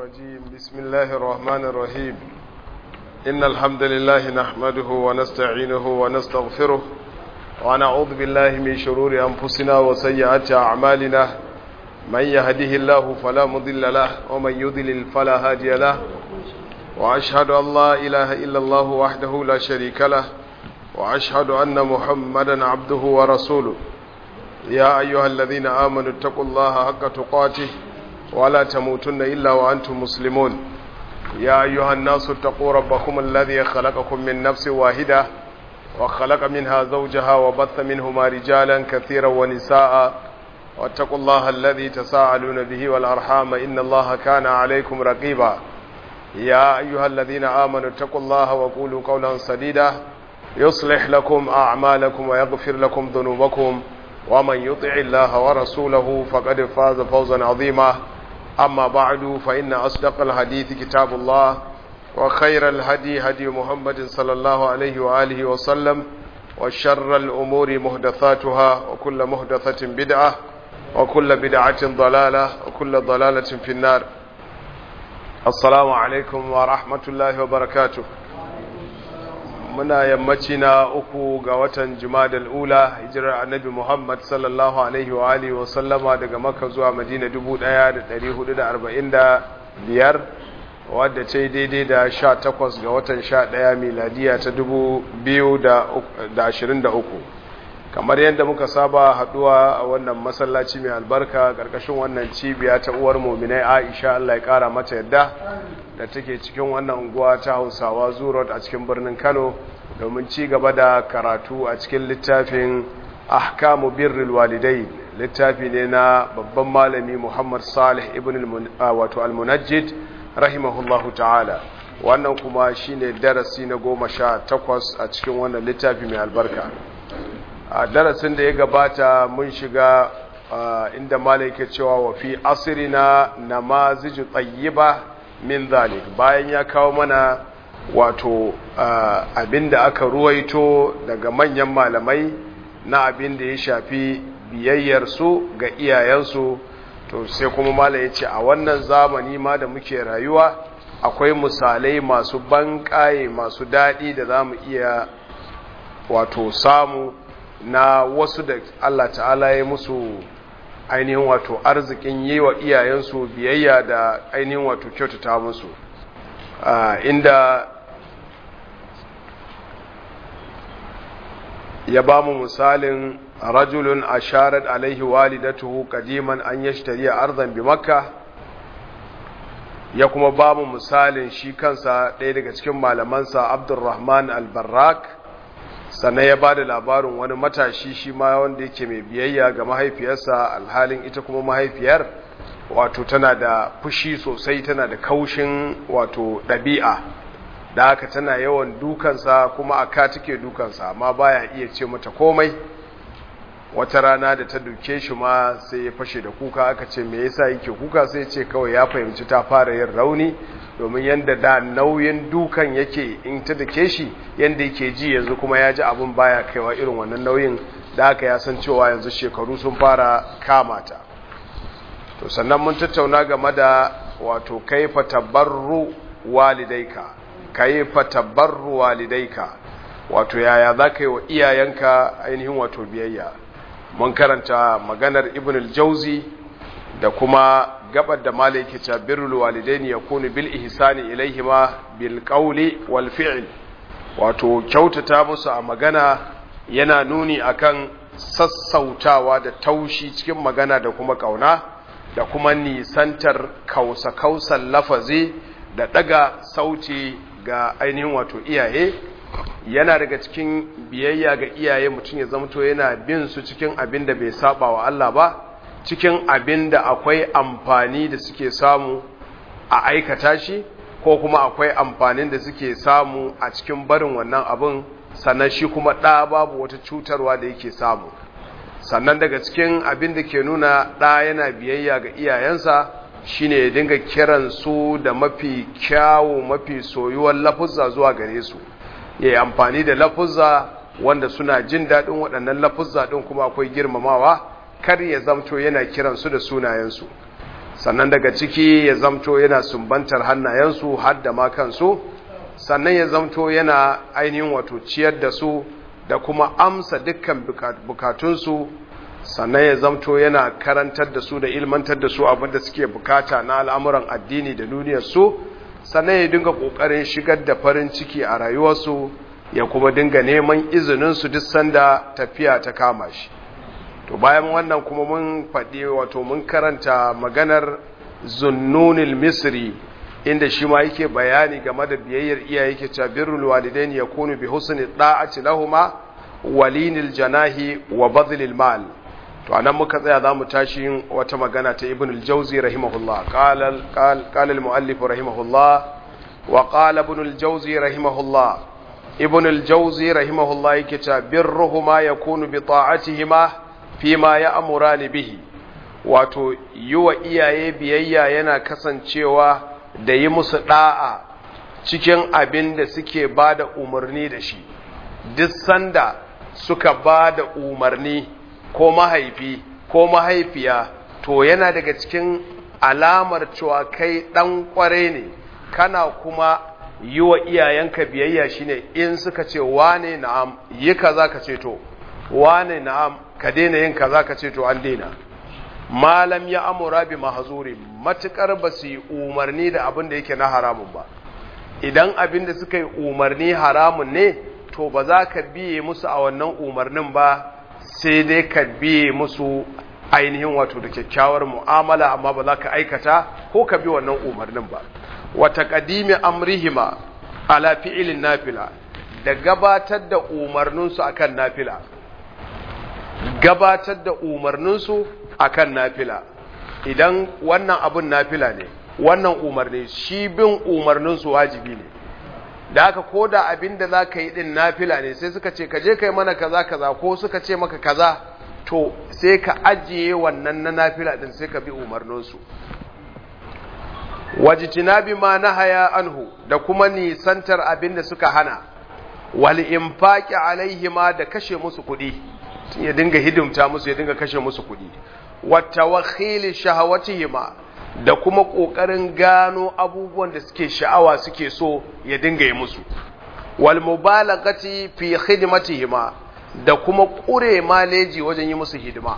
الرجيم بسم الله الرحمن الرحيم إن الحمد لله نحمده ونستعينه ونستغفره ونعوذ بالله من شرور أنفسنا وسيئات أعمالنا من يهده الله فلا مضل له ومن يضلل فلا هادي له وأشهد أن لا إله إلا الله وحده لا شريك له وأشهد أن محمدا عبده ورسوله يا أيها الذين آمنوا اتقوا الله حق تقاته ولا تموتن إلا وأنتم مسلمون يا أيها الناس اتقوا ربكم الذي خلقكم من نفس واحدة وخلق منها زوجها وبث منهما رجالا كثيرا ونساء واتقوا الله الذي تساءلون به والأرحام إن الله كان عليكم رقيبا يا أيها الذين آمنوا اتقوا الله وقولوا قولا سديدا يصلح لكم أعمالكم ويغفر لكم ذنوبكم ومن يطع الله ورسوله فقد فاز فوزا عظيما أما بعد فإن أصدق الحديث كتاب الله وخير الهدي هدي محمد صلى الله عليه وآله وسلم وشر الأمور مهدثاتها وكل مهدثة بدعة وكل بدعة ضلالة وكل ضلالة في النار السلام عليكم ورحمة الله وبركاته muna yammaci na uku ga watan jumadal ula hijirar annabi muhammad sallallahu alaihi wa alihi wa sallama daga makka zuwa madina 1445 wadda ce daidai da 18 ga watan 11 miladiya ta 2023 kamar yadda muka saba haduwa a wannan masallaci mai albarka karkashin wannan cibiya ta uwar muminai aisha allah ya kara mata yadda da take cikin wannan unguwa ta hausawa zurot a cikin birnin kano domin ci gaba da karatu a cikin littafin ahkamu birril walidai littafi ne na babban malami muhammad salih ibn wato almunajjid rahimahullahu ta'ala wannan kuma shine darasi na goma sha takwas a cikin wannan littafi mai albarka a darasin da ya gabata mun shiga inda malaike cewa wa fi asirina namaziju tayyiba min zalik bayan ya kawo mana wato abinda aka ruwaito daga manyan malamai na abin da ya shafi biyayyarsu ga iyayensu to sai kuma mala ya ce a wannan zamani ma da muke rayuwa akwai misalai masu banƙaye masu daɗi da za mu iya wato samu na wasu da Allah ta'ala ya musu ainihin wato arzikin yi wa iyayensu biyayya da ainihin wato kyautata musu inda ya ba mu misalin rajulun asharat alaihi walidatuhu qadiman an yashtari arzan bi makka ya kuma ba mu misalin shi kansa ɗaya daga cikin malamansa abdurrahman al-barrak sannan ya ba da labarin wani matashi shi ma wanda yake mai biyayya ga mahaifiyarsa alhalin ita kuma mahaifiyar wato tana da fushi sosai tana da kaushin wato ɗabi'a da haka tana yawan dukansa kuma a ka take dukansa amma baya iya ce mata komai wata rana da ta duke shi ma sai ya fashe da kuka aka ce me yasa yake kuka sai ce kawai ya fahimci ta fara yin rauni domin yanda da nauyin dukan yake in ta dake shi yanda yake ji yanzu kuma ya ji abin baya kaiwa irin wannan nauyin da haka ya san cewa yanzu shekaru sun fara kamata to sannan mun tattauna game da wato kaifa tabarru walidaika kaifa tabarru walidaika wato yaya za ka yi wa iyayenka ainihin wato biyayya mun karanta maganar ibn al-jauzi da kuma gabar da malaki ta birrul walidaini yakunu bil ihsani ilaihima bil qawli wal fi'l wato kyautata musu a magana yana nuni akan sassautawa da taushi cikin magana da kuma kauna da kuma nisantar kausa kausan lafazi da daga sauti ga ainihin wato iyaye yana daga cikin biyayya ga iyaye mutum ya zamto yana bin su cikin abin da bai saba wa Allah ba cikin abin da akwai amfani da suke samu a aikata shi ko kuma akwai amfanin da suke samu a cikin barin wannan abin sannan shi kuma ɗa babu wata cutarwa da yake samu sannan daga cikin abin da ke nuna ɗa yana biyayya ga iyayensa shine ya dinga kiran su da mafi kyawu mafi soyuwar lafuzza zuwa gare su ya yi amfani da lafuzza wanda suna jin daɗin waɗannan lafuzza ɗin kuma akwai girmamawa kar ya zamto yana kiransu da sunayensu sannan daga ciki ya zamto yana sumbantar hannayensu har da ma kansu sannan ya zamto yana ainihin wato ciyar da su da kuma amsa dukkan bukatunsu sannan ya zamto yana karantar da su da ilmantar da su abinda suke bukata na al'amuran addini da duniyarsu sannan ya dinga ƙoƙarin shigar da farin ciki a rayuwarsu ya kuma dinga neman izininsu duk sanda tafiya ta kama shi to bayan wannan kuma mun faɗi wato mun karanta maganar zunnunil misri inda shi ma yake bayani game da biyayyar iyaye yake cewa birrul walidain yakunu bi husni da'ati lahuma walinil janahi wa badlil mal to anan muka tsaya zamu tashi wata magana ta ibn al-jawzi rahimahullah qala qala al-muallif rahimahullah wa qala ibn al-jawzi rahimahullah ibn al-jawzi rahimahullah yake cewa birruhuma yakunu bi ta'atihima fima ya'murani bihi wato yiwa iyaye biyayya yana kasancewa da yi musu da'a cikin abin da suke ba da umarni da shi duk sanda suka ba da umarni ko mahaifi ko mahaifiya to yana daga cikin alamar cewa kai ɗan ƙware ne kana kuma yi wa iyayenka biyayya shine in suka ce wane na'am yi kaza ka ce to wane na'am ka daina yin kaza ka ce to an daina malam ya amura bi mahzuri matukar ba su yi umarni da abin da yake na haramun ba idan abin da suka yi umarni haramun ne to ba za ka biye musu a wannan umarnin ba sai dai ka biye musu ainihin wato da kyakkyawar mu'amala amma ba za ka aikata ko ka bi wannan umarnin ba wata kadimi amrihima ala fi'ilin nafila da gabatar da umarninsu akan nafila gabatar da umarninsu akan nafila idan wannan abun nafila ne wannan umarni shi bin umarninsu wajibi ne da haka ko da abin da za ka yi din nafila ne sai suka ce ka je ka yi mana kaza kaza ko suka ce maka kaza to sai ka ajiye wannan na nafila din sai ka bi umarninsu wajitinabi ma nahaya anhu da kuma nisantar abin da suka hana wal infaqi alaihima da kashe musu kuɗi ya dinga hidimta musu ya dinga kashe musu kuɗi wata wakili shahawatihima da kuma ƙoƙarin gano abubuwan da suke sha'awa suke so ya dinga yi musu wal mubalagati fi khidmatihima da kuma ƙure maleji wajen yi musu hidima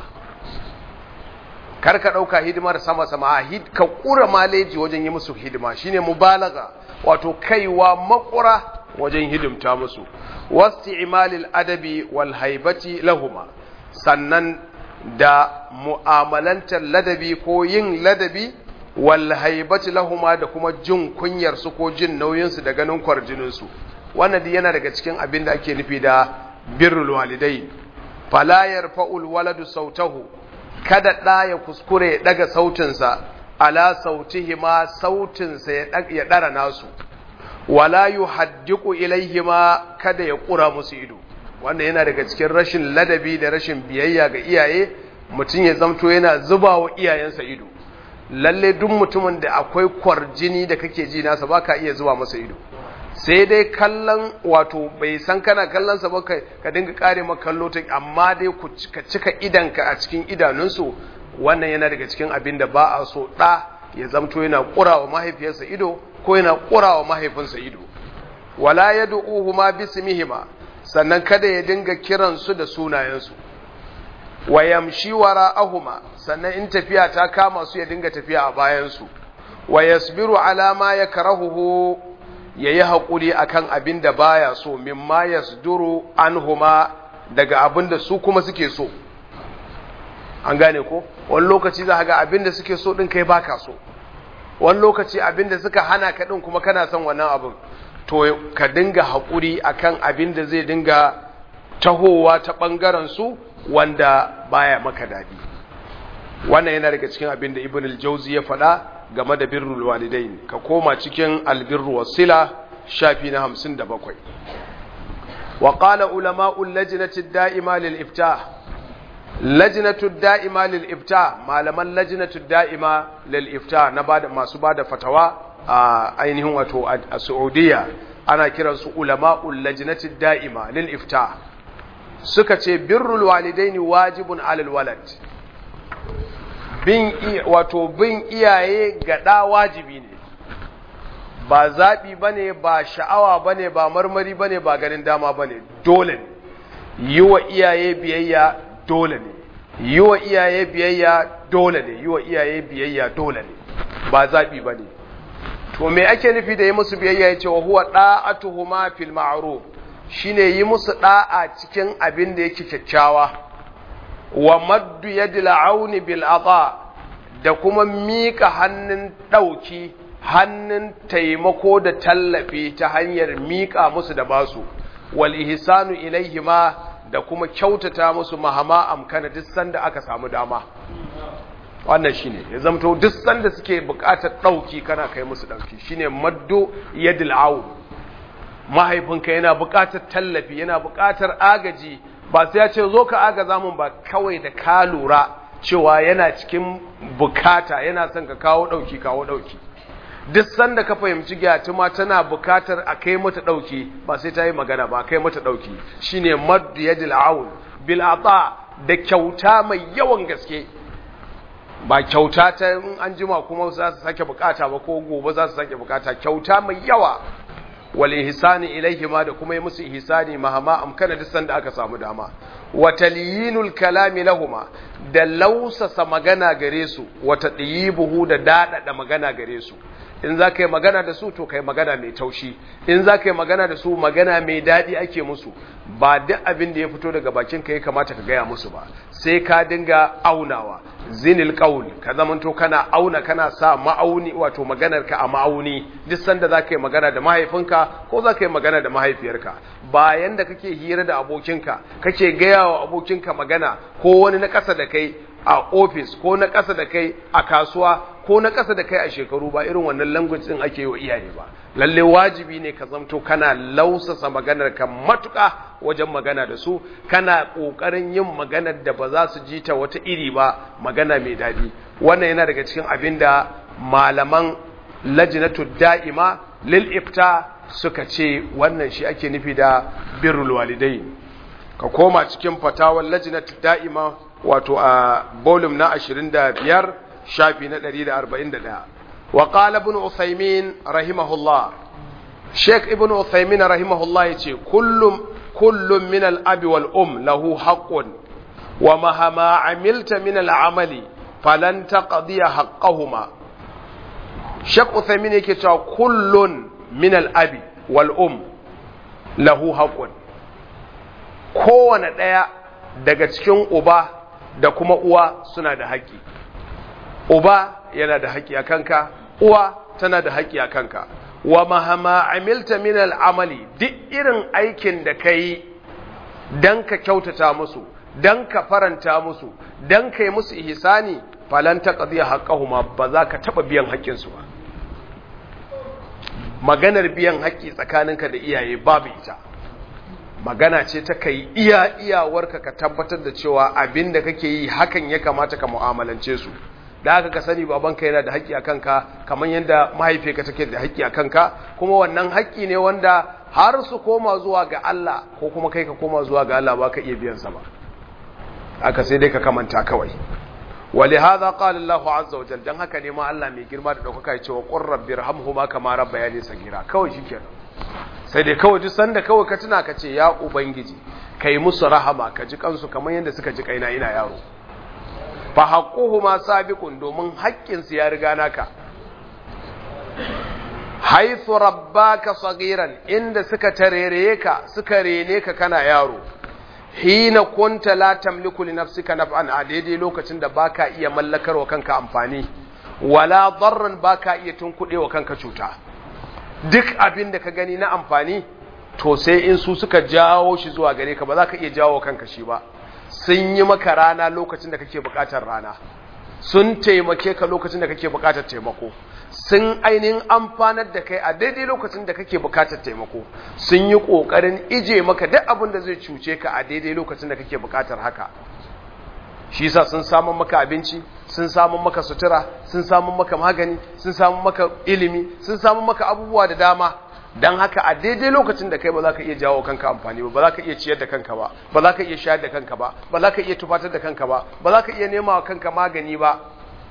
kar ka ɗauka hidimar sama sama a ka ƙura maleji wajen yi musu hidima shine mubalaga wato kaiwa makura wajen hidimta musu wasu imalil adabi wal haibati lahuma sannan da mu'amalantar ladabi ko yin ladabi wal haibati lahuma da kuma jin kunyar su ko jin nauyin su da ganin kwarjinin su wannan dai yana daga cikin abin da ake nufi da birrul walidai fala yarfa'ul waladu sautahu kada da ya kuskure ya daga sautin sa ala sautihima sautin sa ya dara nasu wala yuhaddiqu ilaihima kada ya kura musu ido wanda yana daga cikin rashin ladabi da rashin biyayya ga iyaye mutum ya zamto yana zuba wa iyayensa ido lalle duk mutumin da akwai kwarjini da kake ji nasa baka iya zuba masa ido sai dai kallon wato bai san kana kallon sa ba ka dinga kare maka kallo ta amma dai ku ka cika idanka a cikin idanunsu wannan yana daga cikin abin da ba a so da ya zamto yana kurawa mahaifiyarsa ido ko yana kurawa mahaifinsa ido wala yad'uhuma bismihima sannan kada ya dinga kiransu da sunayensu wa yamshi wara'ahuma sannan in tafiya ta kama su ya dinga tafiya a bayansu wa yasbiru ala ma yakrahuhu yayi hakuri akan abin da baya so mimma yasduru anhuma daga abin da su kuma suke so an gane ko wani lokaci za ga abin da suke so din kai baka so wani lokaci abin da suka hana ka din kuma kana son wannan abin to ka dinga haƙuri akan abin da zai dinga tahowa ta ɓangaren su wanda baya maka daɗi wannan yana daga cikin abin da ibn al-jauzi ya faɗa game da birrul walidain ka koma cikin albirru wasila shafi na 57 wa qala ulama'ul lajnati da'ima lil iftah lajnatu da'ima lil iftah malaman lajnatu da'ima lil iftah na bada masu bada fatawa a ainihin wato a Saudiya ana kiransu ulama'ul lajnati da'ima lil iftah suka ce birrul walidaini wajibun alal walad bin wato bin iyaye ga ɗa wajibi ne ba zaɓi ba ne ba sha'awa ba ne ba marmari ba ne ba ganin dama ba ne dole ne yi wa iyaye biyayya dole ne yi wa iyaye biyayya dole ne yi wa iyaye biyayya dole ne ba zaɓi ba ne to me ake nufi da yi musu biyayya ya ce wa huwa ɗa'atuhuma fil ma'ruf shine yi musu ɗa'a cikin abin da yake kyakkyawa wa maddu yadil auni bil ata da kuma mika hannun ɗauki hannun taimako da tallafi ta hanyar mika musu da basu wal ihsanu ilaihima da kuma kyautata musu mahama amkana duk sanda aka samu dama wannan shine ya zamto duk sanda suke buƙatar ɗauki kana kai musu ɗauki shine maddu yadil aun mahaifinka yana buƙatar tallafi yana buƙatar agaji ba sai ya ce zo ka agaza mun ba kawai da ka lura cewa yana cikin bukata yana son ka kawo ɗauki kawo ɗauki duk sanda ka fahimci gyatuma tana bukatar a kai mata ɗauki ba sai ta yi magana ba kai mata ɗauki shine maddu yadil aun bil ata da kyauta mai yawan gaske ba kyauta ta in an jima kuma za su sake bukata ba ko gobe za su sake bukata kyauta mai yawa wal ihsani ilaihi ma da kuma yi musu ihsani mahama amkana duk sanda aka samu dama wa talyinul kalami lahuma da lausasa magana gare su wa tadyibuhu da dadada magana gare su in za ka yi magana da su to kai magana mai taushi in za ka yi magana da su magana mai daɗi ake musu ba duk abin da ya fito daga bakin ka ya kamata ka gaya musu ba sai ka dinga aunawa zinil qaul ka zamanto kana auna kana sa ma'auni wato maganar ka a ma'auni duk sanda za ka yi magana da mahaifinka ko za ka yi magana da mahaifiyarka bayan da kake hira da abokinka kake gaya wa abokinka magana ko wani na ƙasa da kai a ofis ko na ƙasa da kai a kasuwa ko na ƙasa da kai a shekaru ba irin wannan language din ake yi wa iyaye ba lalle wajibi ne ka zamto kana lausasa maganar ka matuƙa wajen magana da su kana ƙoƙarin yin maganar da ba za su ji ta wata iri ba magana mai daɗi wannan yana daga cikin abin da malaman lajinatu da'ima lil ifta suka ce wannan shi ake nufi da birrul walidai ka koma cikin fatawar lajinatu da'ima wato a volume na 25 shafi na 141 wa qala ibn usaymin rahimahullah sheikh ibn usaymin rahimahullah yace kullum kullum min al-abi wal um lahu haqqun wa mahama amilta min al-amali falan taqdi haqqahuma sheikh usaymin yake cewa kullun min al-abi wal um lahu haqqun kowane daya daga cikin uba da kuma uwa suna da haƙƙi uba yana da haƙƙi a kanka uwa tana da haƙƙi a kanka wa mahama amilta min al'amali duk irin aikin da ka yi don ka kyautata musu don ka faranta musu don ka yi musu ihsani falan ta ƙadiyar haƙƙahuma ba za ka taɓa biyan haƙƙinsu ba maganar biyan haƙƙi tsakaninka da iyaye babu ita magana ce ta kai iya iyawarka ka tabbatar da cewa abin da kake yi hakan ya kamata ka mu'amalance su da haka ka sani babanka yana da haƙƙi a kanka kamar yadda mahaifiyarka take da haƙƙi a kanka kuma wannan haƙƙi ne wanda har su koma zuwa ga Allah ko kuma kai ka koma zuwa ga Allah ba ka iya biyan sa ba aka sai dai ka kamanta kawai ولهذا قال الله عز وجل dan haka ne ma Allah mai girma da daukaka ya ce wa qur rabbir hamhuma kama rabbayani sagira kawai shikenan sai dai kawai duk sanda kawai ka tuna ka ce ya ubangiji kai musu rahama ka ji kansu kamar yadda suka ji kaina ina yaro fa haqquhuma sabiqun domin haƙƙin su ya riga naka haythu rabbaka sagiran inda suka tarereye ka suka rene ka kana yaro hina kunta la tamliku li nafsika naf'an a daidai lokacin da baka iya mallakar wa kanka amfani wala darran baka iya tunkuɗe wa kanka cuta duk abin da ka gani na amfani to sai in su suka jawo shi zuwa gare ka ba za ka iya jawo kanka shi ba sun yi maka rana lokacin da kake buƙatar rana sun taimake ka lokacin da kake buƙatar taimako sun ainihin amfanar da kai a daidai lokacin da kake buƙatar taimako sun yi ƙoƙarin ije maka duk abin da zai cuce ka a daidai lokacin da kake buƙatar haka shi yasa sun samun maka abinci sun samun maka sutura sun samun maka magani sun samun maka ilimi sun samun maka abubuwa da dama don haka a daidai lokacin da kai ba za ka iya jawo kanka amfani ba ba za ka iya ciyar da kanka ba ba za ka iya shayar da kanka ba ba za ka iya tufatar da kanka ba ba za ka iya nema wa kanka magani ba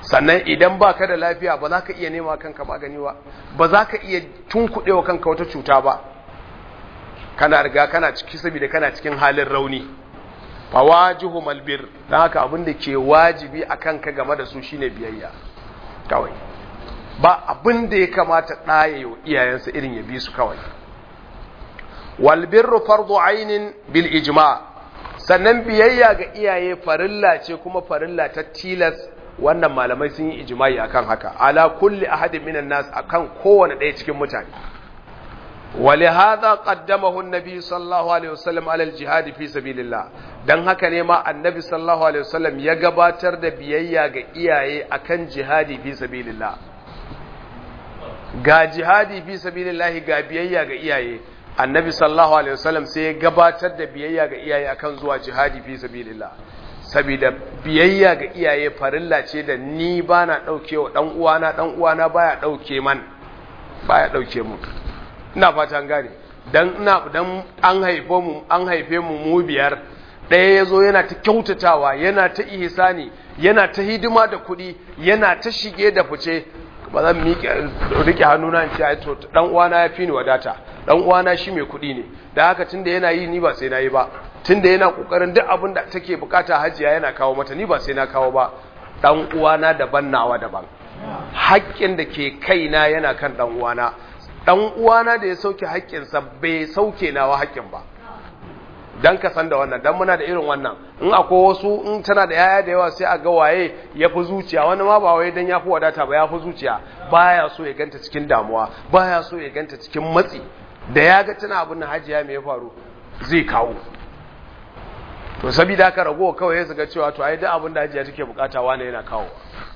sannan idan ba ka da lafiya ba za ka iya nema kanka magani ba ba za ka iya tunkuɗewa kanka wata cuta ba kana riga kana ciki saboda kana cikin halin rauni fawajihu malbir don haka abin da ke wajibi a kanka game da su shine biyayya kawai ba abin da ya kamata ɗaya yau iyayensa irin ya bi su kawai walbirru fardu ainin bil ijma sannan biyayya ga iyaye farilla ce kuma farilla ta tilas wannan malamai sun yi ijma'i akan haka ala kulli ahadin minan nas akan kowane ɗaya cikin mutane ولهذا قدمه النبي صلى الله عليه وسلم على الجهاد في سبيل الله dan haka ne ma annabi sallallahu alaihi wasallam ya gabatar da biyayya ga iyaye akan jihadi fi sabilillah ga jihadi fi sabilillah ga biyayya ga iyaye annabi sallallahu alaihi wasallam sai ya gabatar da biyayya ga iyaye akan zuwa jihadi fi sabilillah saboda biyayya ga iyaye farilla ce da ni bana daukewa dan uwana dan uwana baya dauke man baya dauke mu ina fatan gane dan ina dan an haife mu an haife mu mu biyar ɗaya yazo yana ta kyautatawa yana ta ihsani yana ta hidima da kuɗi yana ta shige da fice ba zan miƙe rike hannuna in ce ai to dan uwana ya fi ni wadata dan uwana shi mai kuɗi ne da haka tunda yana yi ni ba sai na yi ba tunda yana kokarin duk abin da take bukata hajiya yana kawo mata ni ba sai na kawo ba dan uwana daban nawa daban haƙƙin da ke kaina yana kan dan uwana dan uwana da ya sauke haƙƙinsa bai sauke nawa haƙƙin ba dan ka san da wannan dan muna da irin wannan in akwai wasu in tana da yaya da yawa sai a ga waye ya fi zuciya wani ma ba wai dan ya fi wadata ba ya fi zuciya baya so ya ganta cikin damuwa baya so ya ganta cikin matsi da ya ga tana abin hajiya me ya faru zai kawo to saboda haka rago kawai ya ga cewa to ai duk abin da hajiya take bukata wani yana kawo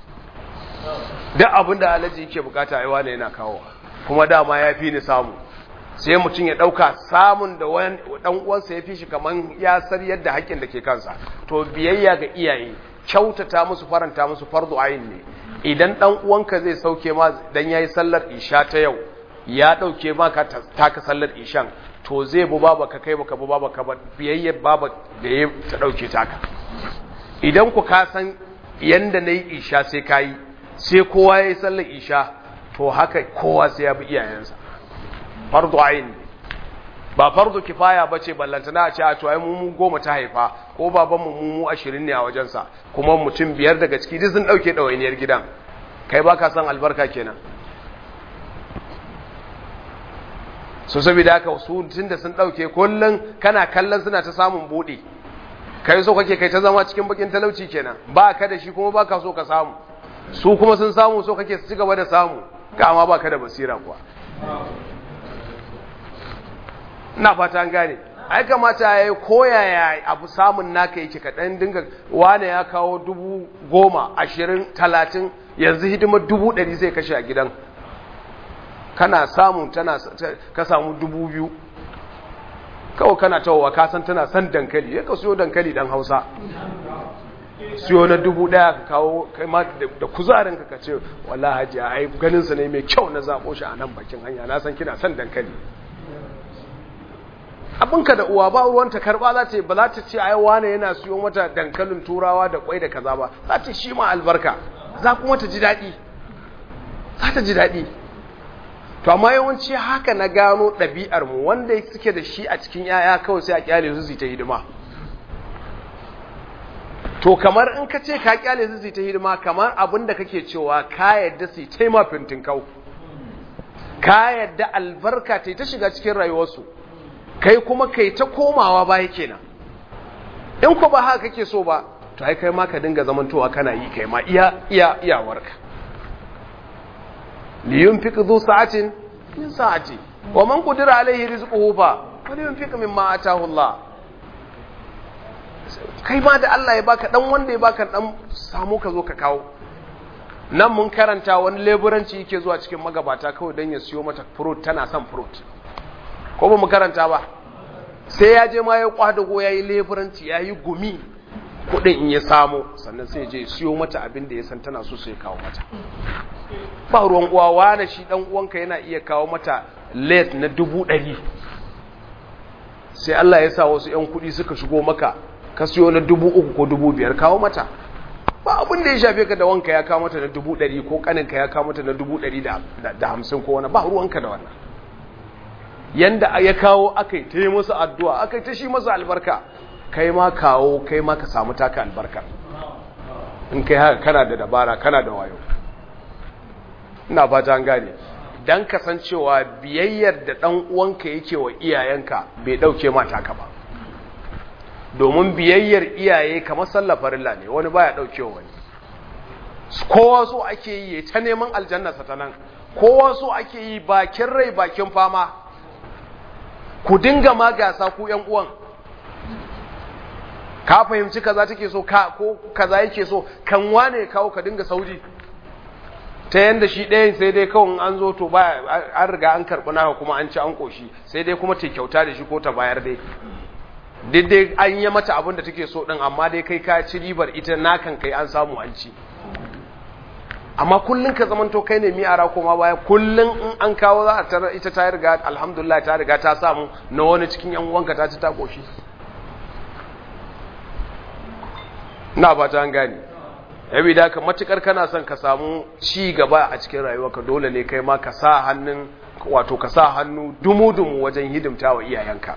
duk abin da alaji yake bukata ai wani yana kawo kuma dama ya fi ni samu sai mutum ya ɗauka samun da ɗan uwansa ya fi shi kamar ya sar yadda haƙƙin da ke kansa to biyayya ga iyaye kyautata musu faranta musu fardu ayin ne idan ɗan uwanka zai sauke ma dan yayi sallar isha ta yau ya ɗauke ma ka taka sallar ishan to zai bu baba ka kai baka bu baba ka ba biyayya baba da ya ta ɗauke taka idan ku ka san yanda na yi isha sai ka yi sai kowa ya yi sallar isha to haka kowa sai ya bi iyayensa fardu ayin ba fardu kifaya bace ballantana a ce a to ai mu goma ta haifa ko baban mu mu ashirin ne a wajensa kuma mutum biyar daga ciki duk sun dauke dawainiyar gidan kai baka san albarka kenan so saboda haka su tunda sun dauke kullun kana kallon suna ta samun bude kai so kake kai ta zama cikin bakin talauci kenan ba ka da shi kuma baka so ka samu su kuma sun samu so kake su ci gaba da samu kama baka da basira kuwa ina fata an gane ai kamata ya yi koyaya abu samun naka yake kaɗan dinga wane ya kawo dubu goma ashirin talatin yanzu hidimar dubu ɗari zai kashe a gidan kana samun tana ka samu dubu biyu kawai kana tawowa ka san tana son dankali ya ka siyo dankali dan hausa siyo na dubu ɗaya ka kawo kai ma da kuzarin ka ka ce wallahi hajiya ai ganin sa ne mai kyau na zaɓo shi a nan bakin hanya na san kina son dankali abinka da uwa ba ruwanta karba za ta ba za ta ce ai wane yana siyo mata dankalin turawa da kwai da kaza ba za ta shi ma albarka za kuma ta ji daɗi za ta ji daɗi to amma yawanci haka na gano ɗabi'ar mu wanda suke da shi a cikin yaya kawai sai a kyale su ta hidima to kamar in ka ce ka kyale su ta hidima kamar abin da kake cewa ka yadda su ta ma fintin kau ka yadda albarka ta ta shiga cikin rayuwarsu kai kuma kai ta komawa baya kenan in ko ba haka kake so ba to ai kai ma ka dinga zamantowa kana yi kai ma iya iya iyawarka li yunfiq dhu sa'atin min sa'ati wa man qadira alayhi rizquhu fa falyunfiq mimma ataahu Allah kai ma da Allah ya baka dan wanda ya baka dan samu ka zo ka kawo nan mun karanta wani leburanci yake zuwa cikin magabata kawai dan ya siyo mata fruit tana son fruit ko ba mu karanta ba sai ya je ma ya kwadago ya yi leburanci ya yi gumi kudin in ya samu sannan sai je siyo mata abin da ya san tana so sai kawo mata ba ruwan uwa wane shi dan uwanka yana iya kawo mata late na dubu ɗari sai Allah ya sa wasu ‘yan kuɗi suka shigo maka ka siyo na dubu uku ko dubu biyar kawo mata ba abin da ya shafe ka da wanka ya kawo mata na dubu ɗari ko ƙaninka ya kawo mata na dubu ɗari da hamsin ko wani ba ruwanka da wannan yanda ya kawo aka yi ta yi masa addu'a aka yi ta shi masa albarka kai ma kawo kai ma ka samu taka albarka in kai haka kana da dabara kana da wayo ina fata an gane dan kasancewa biyayyar da dan uwanka yake wa iyayenka bai dauke mata ka ba domin biyayyar iyaye kamar sallar farilla ne wani baya daukewa wani kowa so ake yi ta neman aljanna ta nan kowa so ake yi bakin rai bakin fama ku dinga ma gasa ku yan uwan ka fahimci kaza take so ka ko kaza yake so kan wane kawo ka dinga saudi ta yanda shi ɗayan sai dai kawai an zo to ba an riga an karɓi naka kuma an ci an ƙoshi sai dai kuma ta kyauta da shi ko ta bayar dai duk dai an yi mata abin da take so ɗin amma dai kai ka ci ribar ita nakan kai an samu an ci amma kullum ka zamanto kai ne mi'ara koma baya kullum in an kawo za a tarar ita ta riga alhamdulillah ta riga ta samu na wani cikin yan uwanka ta ci ta ƙoshi na ba ta gani yabi da ka matukar kana son ka samu ci gaba a cikin rayuwarka dole ne kai ma ka sa hannun wato ka sa hannu dumu-dumu wajen hidimta wa iyayenka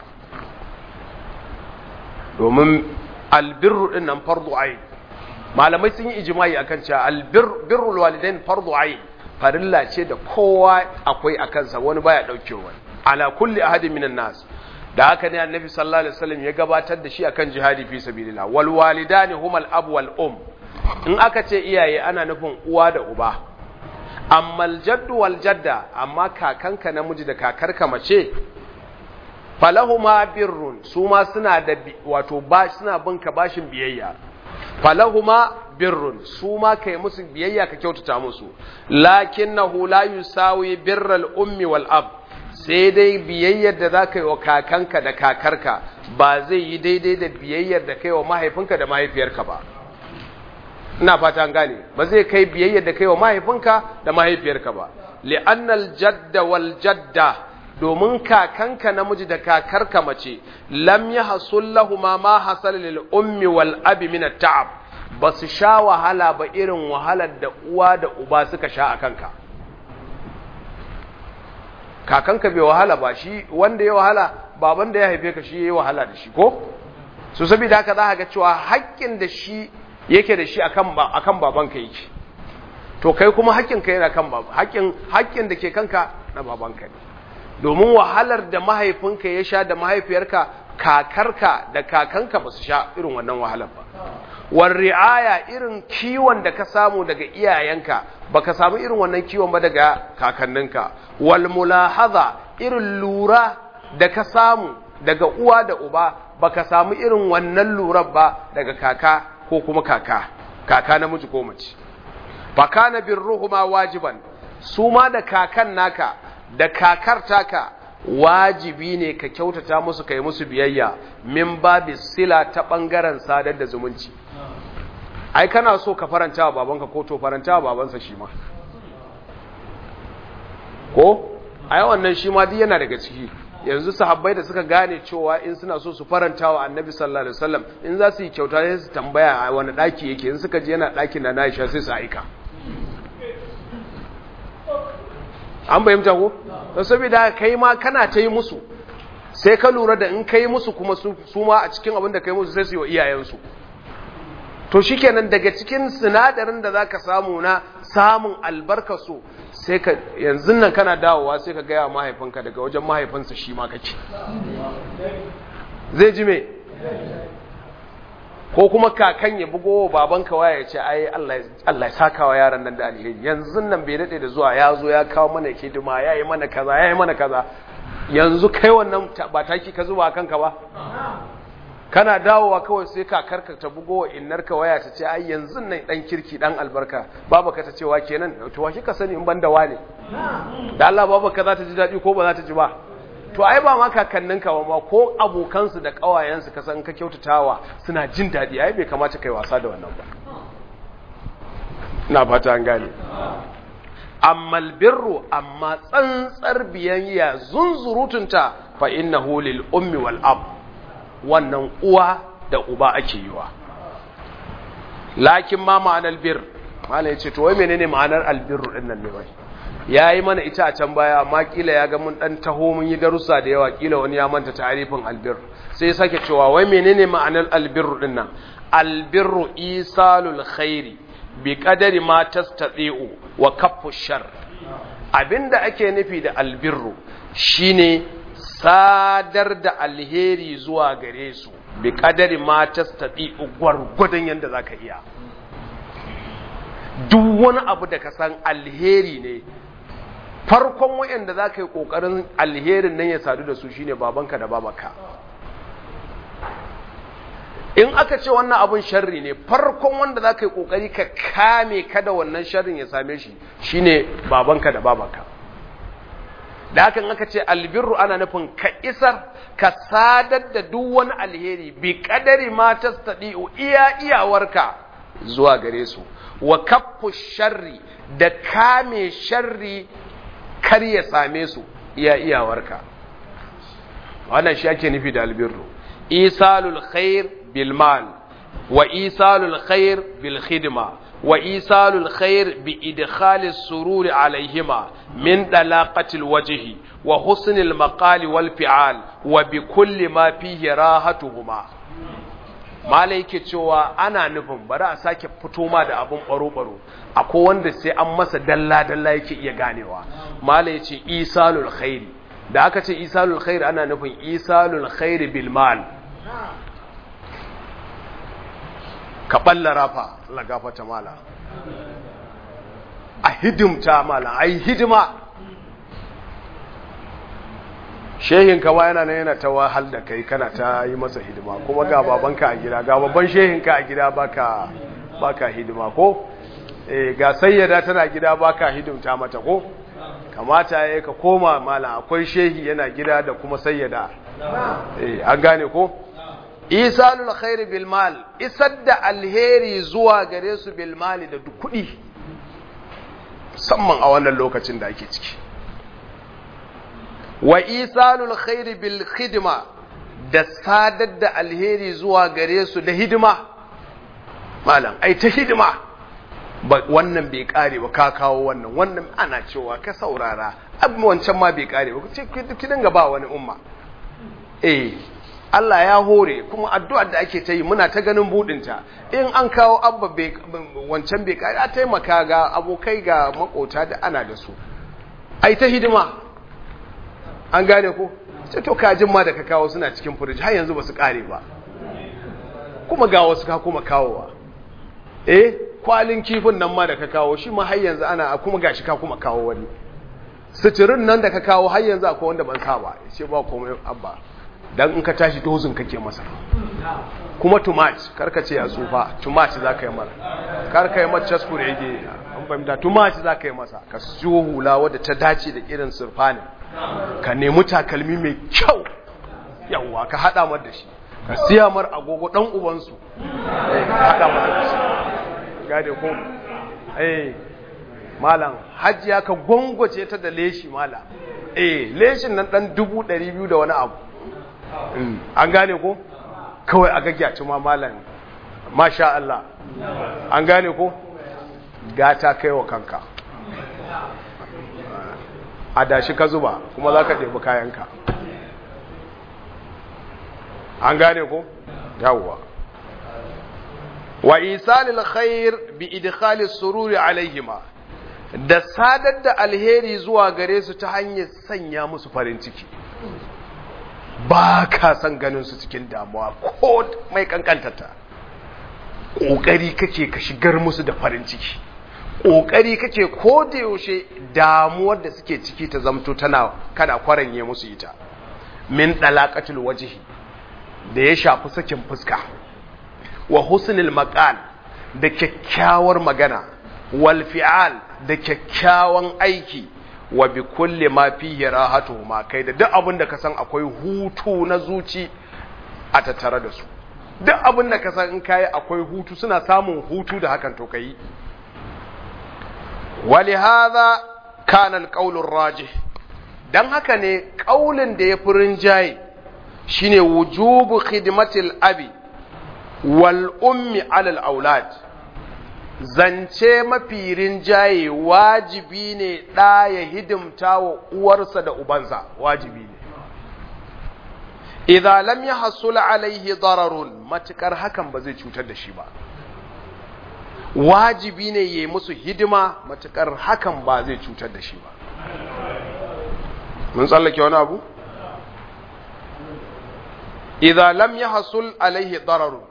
domin albirru din nan fardu ayin malamai sun yi ijimai akan cewa albirrul walidain fardu ayin farilla ce da kowa akwai a kansa wani baya daukewa ala kulli ahadin minan nas da haka ne annabi sallallahu alaihi wasallam ya gabatar da shi akan jihadi fi sabilillah wal walidani humal ab wal um in aka ce iyaye ana nufin uwa da uba amma aljaddu wal jadda amma kakanka namiji da kakarka mace falahuma birrun su ma suna da wato ba suna binka bashin biyayya falahuma birrun su ma kai musu biyayya ka kyautata musu lakinnahu la yusawi birral ummi wal ab sai dai biyayyar da za ka yi wa kakanka da kakarka ba zai yi daidai da biyayyar da kai wa mahaifinka da mahaifiyarka ba ina fata gane ba zai kai biyayyar da kai wa mahaifinka da mahaifiyarka ba li'annal jadda wal jadda domin kakanka namiji da kakarka mace lam yahsul lahumu ma hasal lil ummi wal abi min at-ta'ab ba su sha wahala ba irin wahalar da uwa da uba suka sha a kanka kakanka bai wahala ba shi wanda ya wahala baban da ya haife ka shi ya yi wahala da shi ko su saboda haka za ga cewa haƙƙin da shi yake da shi akan babanka yake to kai kuma haƙƙinka yana kan baba haƙƙin haƙƙin da ke kanka na babanka ne domin wahalar da mahaifinka ya sha da mahaifiyarka kakarka da kakanka ba su sha irin wannan wahalar ba war ri'aya irin kiwon da ka samu daga iyayenka baka samu irin wannan kiwon ba daga kakanninka wal mulahaza irin lura da ka samu daga uwa da uba baka samu irin wannan lurar ba daga kaka ko kuma kaka kaka namiji ko mace fakana birruhuma wajiban su ma da kakan naka da kakar taka wajibi ne ka kyautata musu kai musu biyayya min babi sila ta bangaren sadar da zumunci ai kana so ka faranta wa babanka ko to faranta wa babansa shi ma ko ai wannan shi ma duk yana daga ciki yanzu sahabbai da suka gane cewa in suna so su faranta wa annabi sallallahu alaihi wasallam in za su yi kyauta sai su tambaya a wani daki yake in suka je yana dakin da Aisha sai su aika an bayyanta ko don saboda kai ma kana ta yi musu sai ka lura da in kai musu kuma su ma a cikin abin da kai musu sai su yi wa iyayensu to shikenan daga cikin sinadarin da zaka samu na samun albarkasu sai ka yanzu nan kana dawowa sai ka gaya mahaifinka daga wajen mahaifinsa shi ma kake zai ji me ko kuma kakan ya bugo babanka waya ya ce ai Allah ya saka wa yaran nan da alheri yanzu nan bai dade da zuwa ya zo ya kawo mana hidima ya yi mana kaza ya yi mana kaza yanzu kai wannan ba taki ka zuba kanka ba kana dawowa kawai sai kakarka ta bugo wa innarka waya ta ce ai yanzu nan dan kirki dan albarka babaka ta ce wa kenan to wa kika sani in ban da wane da Allah babaka za ta ji dadi ko ba za ta ji ba to ai ba ma kakanninka ba ma ko abokansu da kawayensu ka san ka kyautatawa suna jin dadi ai bai kamata kai wasa da wannan ba ina fata an gane amma albirru amma tsantsar biyayya zunzurutunta fa innahu lil ummi wal ab wannan uwa da uba ake yi wa lakin ma ma'anar bir malai ce to wai menene ma'anar albirru din nan ne bai yayi mana ita a can baya amma kila ya ga mun dan taho mun yi darussa da yawa kila wani ya manta ta'arifin albir sai ya sake cewa wai menene ma'anar albirru din nan albirru isalul khairi bi qadari ma tastati'u wa kaffu shar abinda ake nufi da albirru shine sadar da alheri zuwa gare su bi qadari ma tastati'u gwargwadon yanda zaka iya duk wani abu da ka san alheri ne farkon wayanda za ka yi ƙoƙarin alherin nan ya sadu da su shine babanka da babanka in aka ce wannan abun sharri ne farkon wanda za ka yi ƙoƙari ka kame kada wannan sharrin ya same shi shine babanka da babanka da hakan aka ce albirru ana nufin ka isar ka sadar da duk wani alheri bi kadari ma tastadi'u iya iyawarka zuwa gare su wa kaffu sharri da kame sharri kar ya same su iya iyawarka wannan shi ake nufi da albirru isalul khair bil mal wa isalul khair bil khidma wa isalul khair bi idkhalis sururi alaihima min dalaqatil wajhi wa husnil maqali wal fi'al wa bi kulli ma fihi rahatuhuma mala yake cewa ana nufin bari a sake fito ma da abun baro-baro akwai wanda sai an masa dalla-dalla yake iya ganewa mala ya ce isalul khairi da aka ce isalul khairi ana nufin isalul khairi bil mal ka balla rafa Allah gafata mala a hidimta mala ai hidima shehin ka ba yana nan yana ta wahal da kai kana ta yi masa hidima kuma ga babanka a gida ga babban shehin ka a gida baka baka hidima ko eh ga sayyada tana gida baka hidimta mata ko kamata yayi ka koma malam akwai shehi yana gida da kuma sayyada eh an gane ko isalul khairi bil mal isar da alheri zuwa gare su bil mali da kuɗi musamman a wannan lokacin da ake ciki wa isalul khairi bil khidma da sadar da alheri zuwa gare su da hidima malam ai ta hidima ba wannan bai kare ba ka kawo wannan wannan ana cewa ka saurara abin wancan ma bai kare ba ce ki dinga ba wani umma eh Allah ya hore kuma addu'ar da ake ta yi muna ta ganin budinta in an kawo abba wancan bai kare a taimaka ga abokai ga makota da ana da su ai ta hidima an gane ko sai to kajin ma da ka kawo suna cikin firiji har yanzu ba su kare ba kuma ga wasu ka kuma kawowa eh kwalin kifin nan ma da ka kawo shi ma har yanzu ana kuma gashi ka kuma kawo wani suturin nan da ka kawo har yanzu akwai wanda ban sa ba ce ba komai abba dan in ka tashi dozin kake masa kuma tumat karka ce ya tsufa tumat za ka yi mara karka yi mata caskure yake an fahimta tumat za ka yi masa ka siyo hula wadda ta dace da irin surfanin ka nemi takalmi mai kyau yawwa ka hada mar da shi ka siya mar agogo dan ubansu ka hada mar da shi gade ko eh malam hajjiya ka gwangwace ta da leshi malam eh leshin nan dan dubu ɗari biyu da wani abu an gane ko kawai a gagyaci ma malam masha Allah an gane ko gata kai wa kanka a dashi ka zuba kuma za ka ɗebi kayanka an gane ko yawwa wa isalil khair bi idkhali sururi alaihima da sadar da alheri zuwa gare su ta hanyar sanya musu farin ciki ba ka san ganin su cikin damuwa ko mai kankantata ƙoƙari kake ka shigar musu da farin ciki ƙoƙari kake ko da yaushe damuwar da suke ciki ta zamto tana kana kwaranye musu ita min dalaqatul wajhi da ya shafi sakin fuska wa husnul maqal da kyakkyawar magana wal fi'al da kyakkyawan aiki wa bi kulli ma fihi rahatu ma kai da duk abin da ka san akwai hutu na zuci a tattare da su duk abin da ka san in kai akwai hutu suna samun hutu da hakan to kai ولهذا كان القول الراجح dan haka ne kaulin da ya fi rinjaye shine wujubu khidmatil abi wal ummi alal aulad zance mafi rinjaye wajibi ne ɗa ya hidimta wa uwarsa da ubansa wajibi ne idan lam ya hasula alaihi dararun matukar hakan ba zai cutar da shi ba wajibi ne ya yi musu hidima matukar hakan ba zai cutar da shi ba mun tsallake wani abu idan lam ya hasul alaihi dararun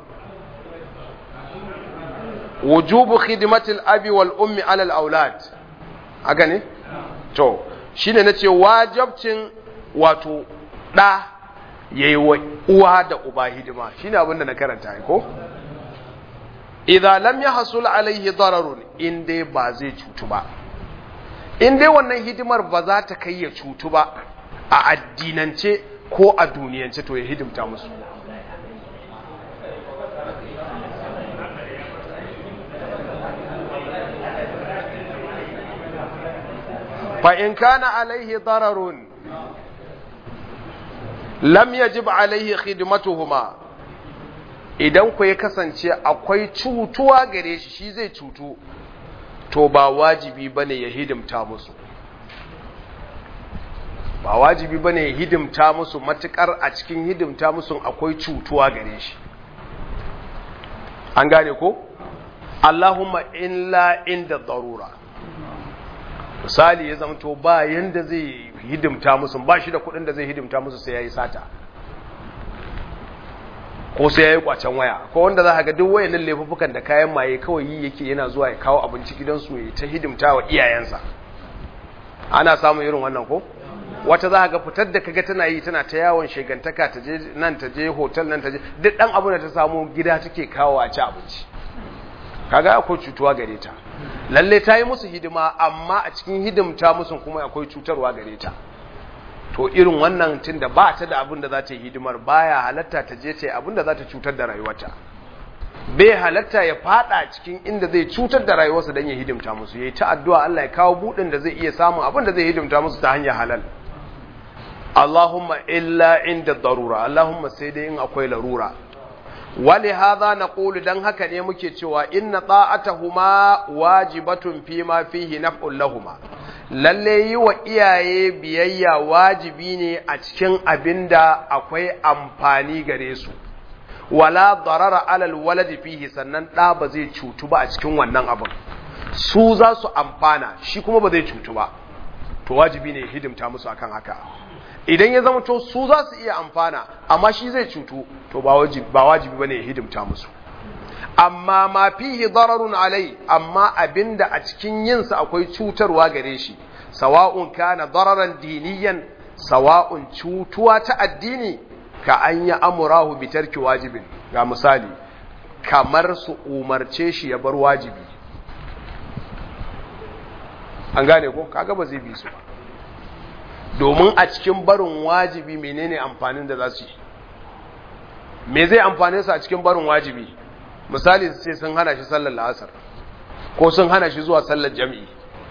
wujubu khidmatil abi wal ummi alal aulad haka ne to shine nace wajibcin wato da yayi wa uwa da uba hidima shine abin da na karanta ko idan lam yahsul alaihi dararun in dai ba zai cutu ba in dai wannan hidimar ba za ta kai ya cutu ba a addinance ko a duniyance to ya hidimta musu فإن كان عليه ضرر لم يجب عليه خدمتهما idan ku ya kasance akwai cutuwa gare shi shi zai cutu to ba wajibi bane ya hidimta musu ba wajibi bane ya hidimta musu matukar a cikin hidimta musu akwai cutuwa gare shi an gane ko Allahumma illa inda darura misali ya zamto ba yanda zai hidimta musu ba shi da kudin da zai hidimta musu sai ya yi sata ko sai ya yi kwacen waya ko wanda za ga duk wayannan laifukan da kayan maye kawai yi yake yana zuwa ya kawo abinci gidansu ya ta hidimta wa iyayensa ana samun irin wannan ko wata za ga fitar da kaga tana yi tana ta yawon shegantaka ta je nan ta je hotel nan ta je duk dan abu da ta samu gida take kawo a ci abinci kaga akwai cutuwa gare ta lalle ta yi musu hidima amma a cikin hidimta musu kuma akwai cutarwa gare ta to irin wannan tun da ba ta da abin da za ta yi hidimar baya halatta ta je ta yi abin da za ta cutar da rayuwarta bai halatta ya fada cikin inda zai cutar da rayuwarsa don ya hidimta musu ya yi ta addu'a Allah ya kawo buɗin da zai iya samun abin da zai hidimta musu ta hanyar halal Allahumma illa inda darura Allahumma sai dai in akwai larura wali hadha naqulu dan haka ne muke cewa inna ta'atuhuma wajibatun fi ma fihi naf'un lahuma lalle yi wa iyaye biyayya wajibi ne a cikin abinda akwai amfani gare su wala darara alal waladi fihi sannan da ba zai cutu ba a cikin wannan abin su za su amfana shi kuma ba zai cutu ba to wajibi ne hidimta musu akan haka idan ya zama to su za su iya amfana amma shi zai cutu to ba wajibi ba wajibi bane ya hidimta musu amma ma fihi dararun alai amma abinda a cikin yin sa akwai cutarwa gare shi sawa'un kana dararan diniyan sawa'un cutuwa ta addini ka an yi amurahu bi tarki wajibin ga misali kamar su umarce shi ya bar wajibi an gane ko kaga ba zai bi su ba domin a cikin barin wajibi menene amfanin da za su yi me zai amfane su a cikin barin wajibi misali su ce sun hana shi sallar la'asar ko sun hana shi zuwa sallar jami'i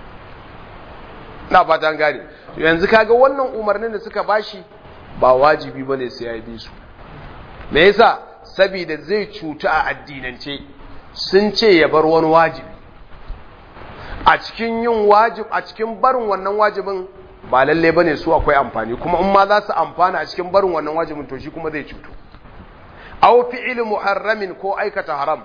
na fatan gane yanzu kaga wannan umarnin da suka bashi ba wajibi bane sai ya bi su me yasa saboda zai cuta a addinance sun ce ya bar wani wajibi a cikin yin wajib a cikin barin wannan wajibin ba lalle bane su akwai amfani kuma in ma za su amfana a cikin barin wannan wajibin to shi kuma zai cutu aw fi'il muharramin ko aikata haram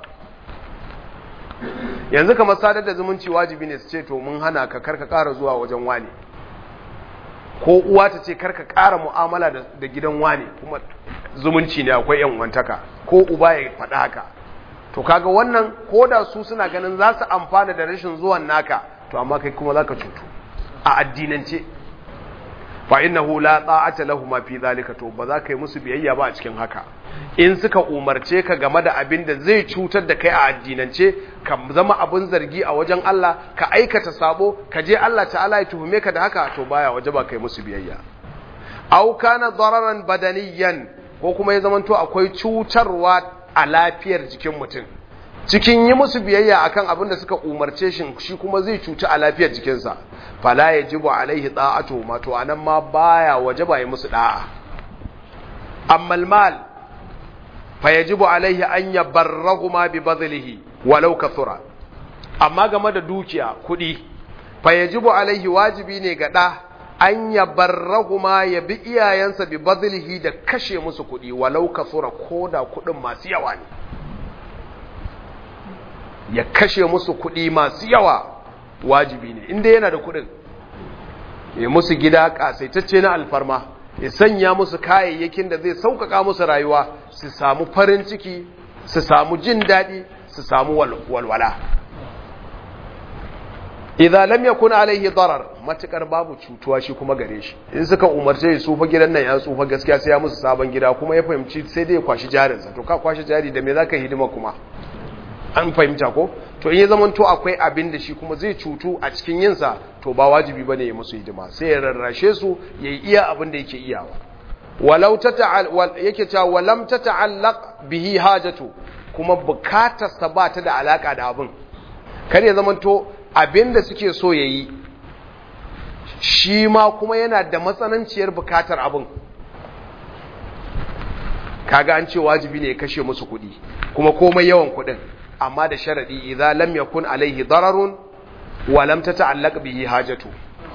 yanzu kamar sadar da zumunci wajibi ne su ce to mun hana ka karka ƙara zuwa wajen wani ko uwa ta ce karka ƙara mu'amala da gidan wani kuma zumunci ne akwai yan wantaka ko uba ya faɗa haka to kaga wannan ko da su suna ganin za su amfana da rashin zuwan naka to amma kai kuma za ka cutu a addinance fa innahu la ta'ata lahu ma fi zalika to ba za ka yi musu biyayya ba a cikin haka in suka umarce ka game da abin da zai cutar da kai a addinance ka zama abin zargi a wajen Allah ka aikata sabo ka je Allah ta'ala ya tuhume ka da haka to baya waje ba kai musu biyayya aw kana dararan badaniyan ko kuma ya zamanto akwai cutarwa a lafiyar jikin mutum cikin yi musu biyayya akan abin da suka umarce shi shi kuma zai cuci a lafiyar jikinsa fala yajibu alaihi da'atu ma to anan ma baya wajaba yi musu da'a amma mal fa yajibu alaihi an yabarrahuma bi badlihi walau kathura amma game da dukiya kuɗi fa yajibu alaihi wajibi ne ga ɗa an ya barrahuma ya bi iyayensa bi bazilihi da kashe musu kuɗi walau kasura ko da kuɗin masu yawa ne ya kashe musu kuɗi masu yawa wajibi ne inda yana da kuɗin ya musu gida ƙasaitacce na alfarma ya sanya musu kayayyakin da zai sauƙaƙa musu rayuwa su samu farin ciki su samu jin daɗi su samu walwala idza lam yakun alaihi darar matukar babu cutuwa shi kuma gare shi in suka umarce ya tsufa gidan nan ya tsufa gaskiya sai ya musu sabon gida kuma ya fahimci sai dai ya kwashi jarinsa to ka kwashi jari da me zaka hidima kuma an fahimta ko to in ya zama to akwai abin da shi kuma zai cutu a cikin yinsa to ba wajibi bane ya musu hidima sai ya rarrashe su ya yi iya abin da yake iyawa walau ta yake cewa walam ta ta'allaq bihi hajatu kuma bukatarsa ba ta da alaka da abin kar ya zama to abin da suke so ya yi shi ma kuma yana da matsananciyar bukatar abin kaga an ce wajibi ne ya kashe musu kuɗi kuma komai yawan kuɗin amma da sharadi idza lam yakun alaihi dararun wa lam tata'allaq bihi hajatu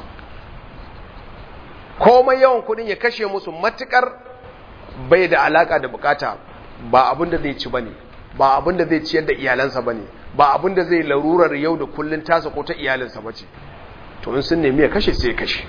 komai yawan kudin ya kashe musu matukar bai da alaka da bukata ba abin da zai ci bane ba abin da zai ciyar da iyalansa bane ba abin da zai larurar yau da kullun tasa ko ta iyalinsa bace to in sun nemi ya kashe sai ya kashe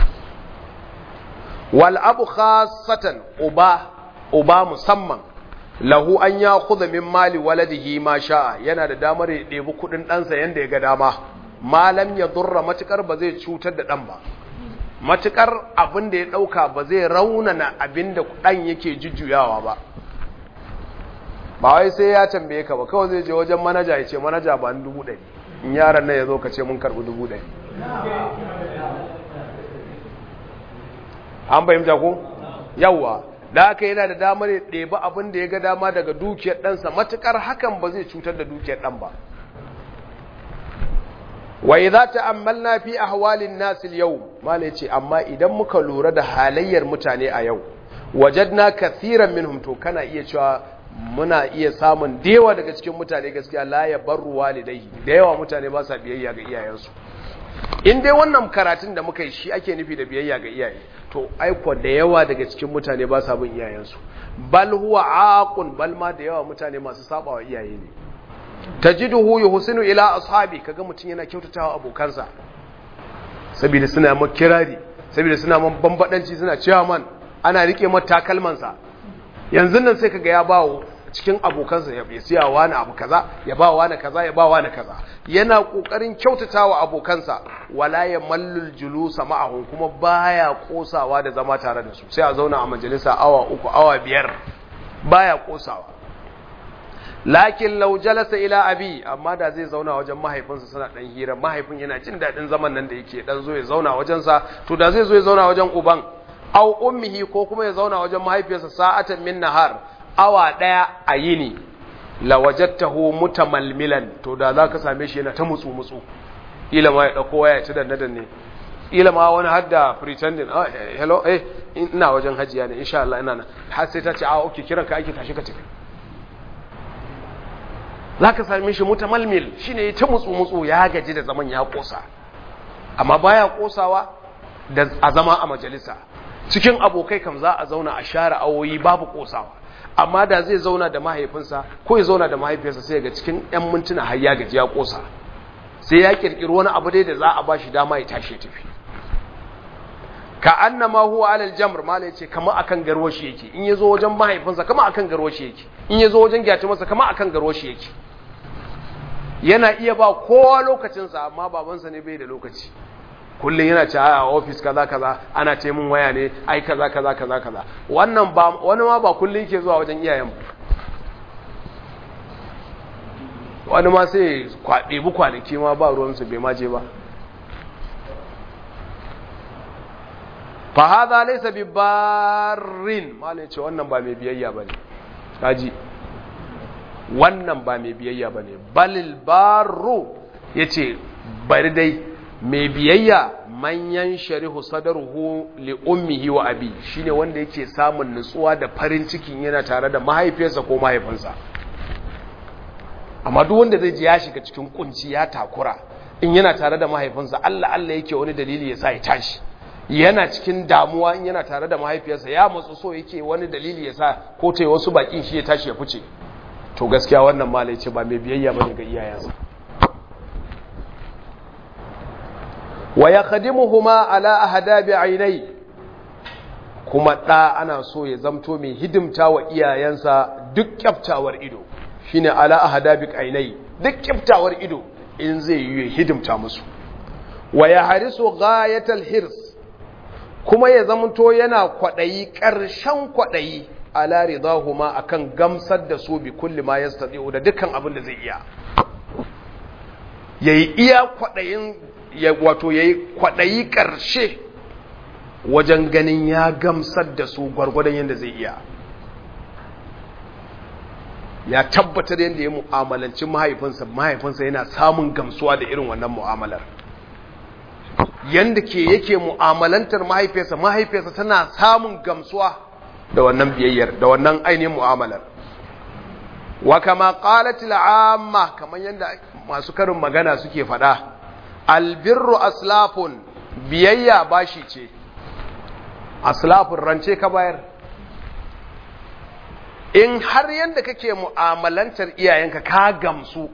wal abu khassatan uba uba musamman lahu an ya kuza min mali waladihi ma sha'a yana da damar ya ɗebi kuɗin ɗansa yadda ya ga dama malam ya durra matukar ba zai cutar da ɗan ba matukar abin da ya ɗauka ba zai raunana abin da ɗan yake jujjuyawa ba ba wai sai ya tambaye ka ba kawai zai je wajen manaja ya ce manaja ba ni dubu ɗari in yaran nan ya zo ka ce mun karɓi dubu ɗari an fahimta ko yawwa da haka yana da damar ya ɗebi abin da ya ga dama daga dukiyar ɗansa matuƙar hakan ba zai cutar da dukiyar ɗan ba wai za ta ammalna fi ahwalin nasil yau malai ce amma idan muka lura da halayyar mutane a yau wajadna kathiran minhum to kana iya cewa muna iya samun dewa daga cikin mutane gaskiya la ya barru walidai da yawa mutane ba sa biyayya ga iyayensu in dai wannan karatun da muka yi shi ake nufi da biyayya ga iyaye to aiko da yawa daga cikin mutane ba sa bin iyayensu bal huwa aqun bal ma da yawa mutane masu sabawa iyaye ne tajiduhu yuhsinu ila ashabi kaga mutun yana kyautatawa abokansa saboda suna ma kirari saboda suna man bambadanci suna cewa man ana rike mata takalmansa yanzu nan sai kaga ya bawo cikin abokansa ya siya wani abu kaza ya ba wani kaza ya ba wani kaza yana kokarin kyautatawa abokansa wala ya mallul julusa ma'ahum kuma baya kosawa da zama tare da su sai a zauna a majalisa awa uku awa biyar baya kosawa lakin law jalasa ila abi amma da zai zauna wajen mahaifinsa suna dan hira mahaifin yana jin dadin zaman nan da yake dan zo ya zauna wajen sa to da zai zo ya zauna wajen uban au ummihi ko kuma ya zauna wajen mahaifiyarsa sa'atan min nahar awa ɗaya a yini lawajattahu mutamalmilan to da za ka same shi yana ta mutsu mutsu ila ma ya ɗauko waya ci danne danne ila ma wani hadda pretending ah hello eh ina wajen hajiya ne insha Allah ina nan har sai ta ce ah okay kiran ka ake tashi ka tafi za ka same shi mutamalmil shine ta mutsu mutsu ya gaji da zaman ya kosa amma baya kosawa da a zama a majalisa cikin abokai kam za a zauna a share awoyi babu kosawa amma da zai zauna da mahaifinsa ko ya zauna da mahaifiyarsa sai ga cikin 'yan mintuna har ya gaji ya kosa sai ya kirkiri wani abu dai da za a bashi dama ya tashi ya tafi ka annama huwa alal jamr mala yace kama akan garwashi yake in yazo wajen mahaifinsa kama akan garwashi yake in yazo wajen gyatumarsa kama akan garwashi yake yana iya ba kowa lokacinsa amma babansa ne bai da lokaci kullum yana ci a ofis kaza kaza ana ce mun waya ne ai kaza kaza kaza kaza wannan ba wani ma ba kullum yake zuwa wajen iyayen wani ma sai ɗebi kwanaki ma ba ruwansu bai maje ba fa hadha laysa bi barrin malai ce wannan ba mai biyayya bane kaji wannan ba mai biyayya bane balil barru yace bari dai mai biyayya manyan sharihu sadaruhu li ummihi wa abi shine wanda yake samun nutsuwa da farin cikin yana tare da mahaifiyarsa ko mahaifinsa amma duk wanda zai ji ya shiga cikin kunci ya takura in yana tare da mahaifinsa Allah Allah yake wani dalili ya sa ya tashi yana cikin damuwa in yana tare da mahaifiyarsa ya matsu so yake wani dalili ya sa ko ta yi wasu bakin shi ya tashi ya fice to gaskiya wannan malai ce ba mai biyayya bane ga iyayensa wa yakhdimuhuma ala ahdabi ainai kuma ɗa ana so ya zamto mai hidimta wa iyayensa duk kyaftawar ido shine ala ahdabi ainai duk kyaftawar ido in zai yi hidimta musu wa ya harisu ghayatal hirs kuma ya zamto yana kwadayi ƙarshen kwadayi ala ridahuma akan gamsar da su bi kulli ma yastati'u da dukkan abin da zai iya yayi iya kwadayin ya wato yayi kwadayi ƙarshe wajen ganin ya gamsar da su gwargwadon yadda zai iya ya tabbatar yadda ya mu'amalanci mahaifinsa mahaifinsa yana samun gamsuwa da irin wannan mu'amalar yadda ke yake mu'amalantar mahaifiyarsa mahaifiyarsa tana samun gamsuwa da wannan biyayyar da wannan ainihin mu'amalar wa kama qalat al'amma kaman yadda masu karin magana suke faɗa albirru aslafun biyayya bashi ce aslafun rance ka bayar in har yadda kake mu'amalantar iyayenka ka gamsu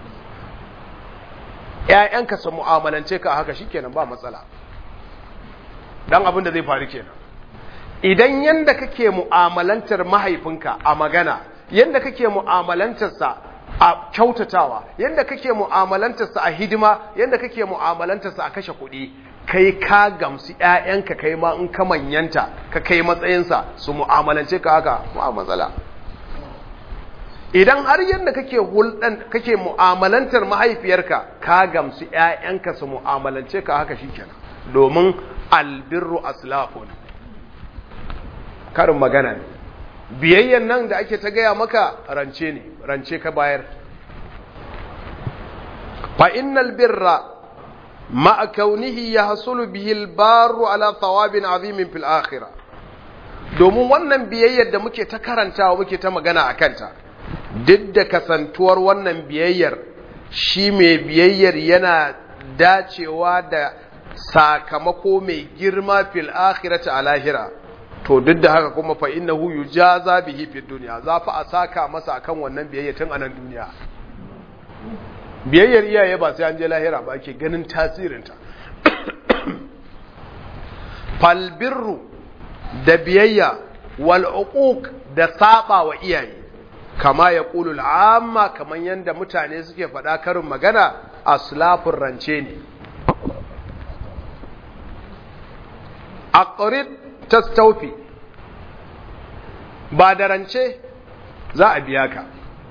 ‘ya'yanka su mu'amalance ka haka shi kenan ba matsala don abin da zai faru kenan idan yadda kake mu'amalantar mahaifinka a magana yadda kake mu'amalantarsa a kyautatawa yadda kake mu'amalantarsa a hidima yadda kake mu'amalantarsa a kashe kuɗi kai ka gamsu ‘ya'yanka kai ma in ka manyanta ka kai matsayinsa su mu'amalance ka haka ba matsala idan har yadda kake hulɗan kake mu'amalantar mahaifiyarka ka gamsu ‘ya'yanka su mu'amalance ka haka shi kenan domin albirru aslafun karin magana ne biyayyan nan da ake ta gaya maka rance ne rance ka bayar fa innal birra مع كونه يحصل به البار على ثواب عظيم في الآخرة domin wannan biyayyar da muke ta karantawa muke ta magana a kanta duk da kasantuwar wannan biyayyar shi mai biyayyar yana dacewa da sakamako mai girma fil akhirati a lahira to duk da haka kuma fa innahu yujaza bihi fid dunya za fa a saka masa akan wannan biyayya tun a nan duniya biyayyar iyaye ba sai an je lahira ba ake ganin tasirinta falbirru da biyayya wal uquq da saba wa iyaye kama ya qulul amma kaman yanda mutane suke faɗa karin magana aslafur rance ne aqrid tastawfi ba da rance za a biya ka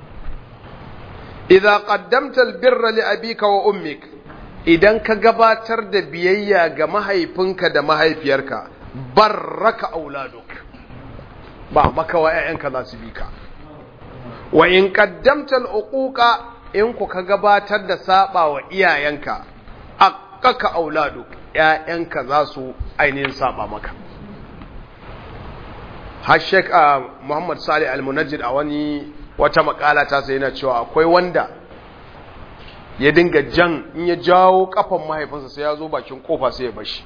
idza qaddamta albirra li abika wa ummik idan ka gabatar da biyayya ga mahaifinka da mahaifiyarka barraka auladuk ba maka wa ƴaƴanka za su bi ka wa in qaddamta al'uquqa in ku ka gabatar da saba wa iyayenka aqaka auladuk ƴaƴanka za su ainihin saba maka har Sheikh Muhammad Salih Al-Munajjid a wani wata makala ta sai yana cewa akwai wanda ya dinga jan in ya jawo kafan mahaifinsa sai ya zo bakin kofa sai ya bashi